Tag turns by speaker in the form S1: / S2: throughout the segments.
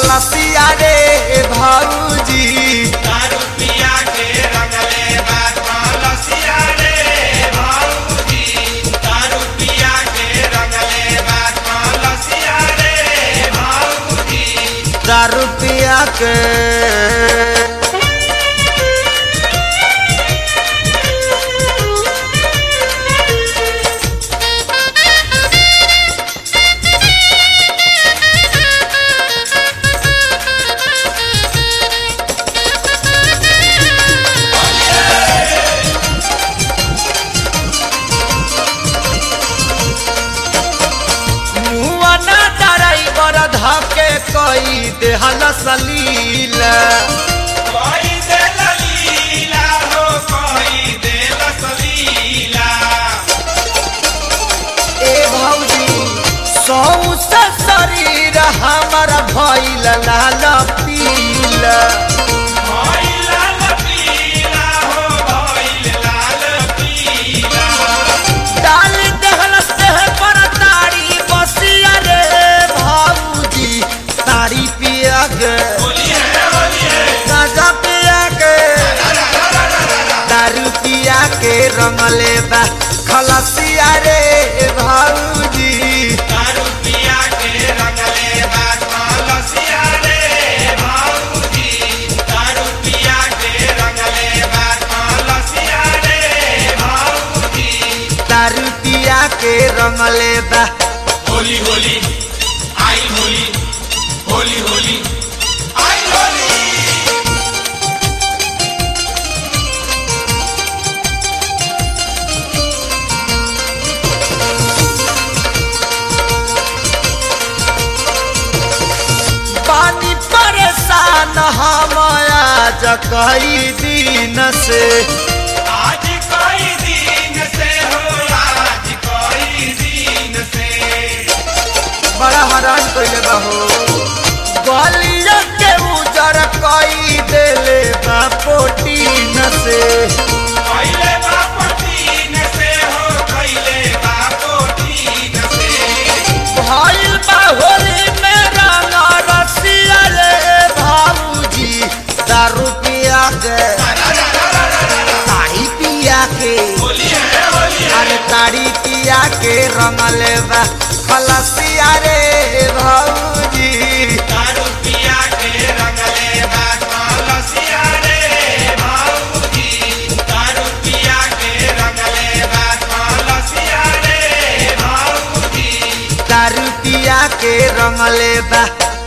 S1: खलसिया रे भौजी
S2: दारू पिया के रंगले बात लसिया रे भाऊजी दारू पिया के रंगले बात लसिया रे भाऊजी
S1: दारू पिया के मुआ ना ड्राइवर धके कई देहल सलील
S2: कोई दे लीला हो कोई दे लसलीला
S1: ए भौजी सौसे शरीर हमर भइल लाल पील
S2: कोई लाल पीला हो कोई लाल पीला
S1: डाल देहल से पर ताड़ी बसिया रे भौजी ताड़ी पिया के
S2: बोलिए बोलिए
S1: गाजा पिया के दारू पिया के रंगले बा खलसिया रे भौजी
S2: दारू पिया के रंगले बात लसिया रे भाऊजी दारू पिया के रंगले बात लसिया रे भाऊजी
S1: दारू पिया के रंगले बा
S2: होली होली आई होली होली होली आई होली
S1: पानी परेशान हम आज कई दिन से
S2: आज कोई दिन से हो आज कोई दिन से
S1: बड़ा हैरान कइले बा हो गलिया के उजर कई देले बा पोटीन से
S2: कैले बाप तीन से हो कैले बाप तीन से
S1: भइल बा होली में रंगा रसिया रे भाऊजी दारू पिया के ताड़ी पिया के
S2: बोलिए बोलिए
S1: अरे ताड़ी पिया के रंगले बा खलसिया रे भौजी
S2: दारू पिया के रंगले बात लसिया रे भाऊजी दारू पिया के रंगले बात लसिया रे भाऊजी
S1: दारू पिया के रंगले बा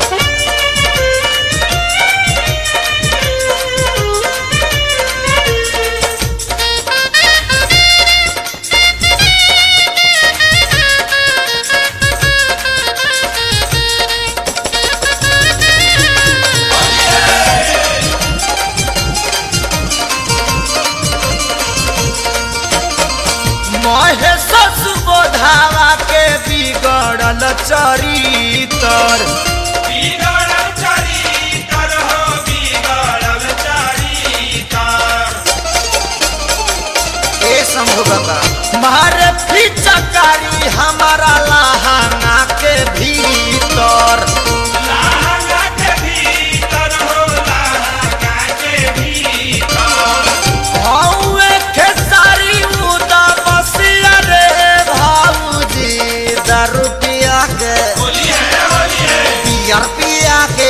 S1: महेश सुबोधावा के बिगड़ल चरितर
S2: बिगड़ल चरितर हो बिगड़ल चरितर
S1: ए शंभु बाबा मारे फिचकारी हमारा लहंगा के भीतर
S2: लहंगा के भीतर हो लहंगा के भीतर
S1: हौवे खेसारी उदा बसिया रे भाऊजी दारू पिया के
S2: बोलिए बोलिए
S1: पियर पिया के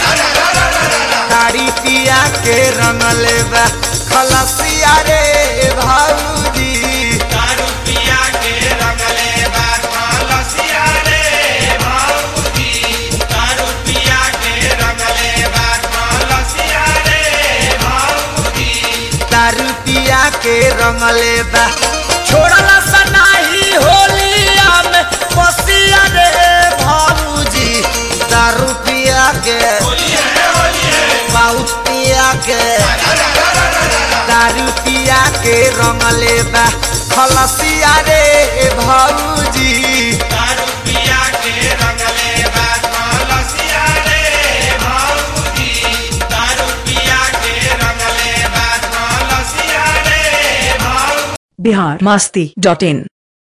S1: ताड़ी पिया के रंगले बा खलसिया रे भाऊजी
S2: दारू पिया के रंगले बात लसिया रे भाऊजी दारू पिया के रंगले बात लसिया रे भाऊजी
S1: दारू पिया के रंगले बा छोड़ला सनाही होलिया में बसिया रे भाऊजी दारू पिया के
S2: बोलिए बोलिए
S1: पाउच पिया के दारू पिया के रंगले बा खलसिया रे भौजी
S2: दारू पिया के रंगले बात लसिया रे भाऊजी दारू पिया के रंगले बात लसिया रे भाऊ
S3: बिहार मस्ती डॉट इन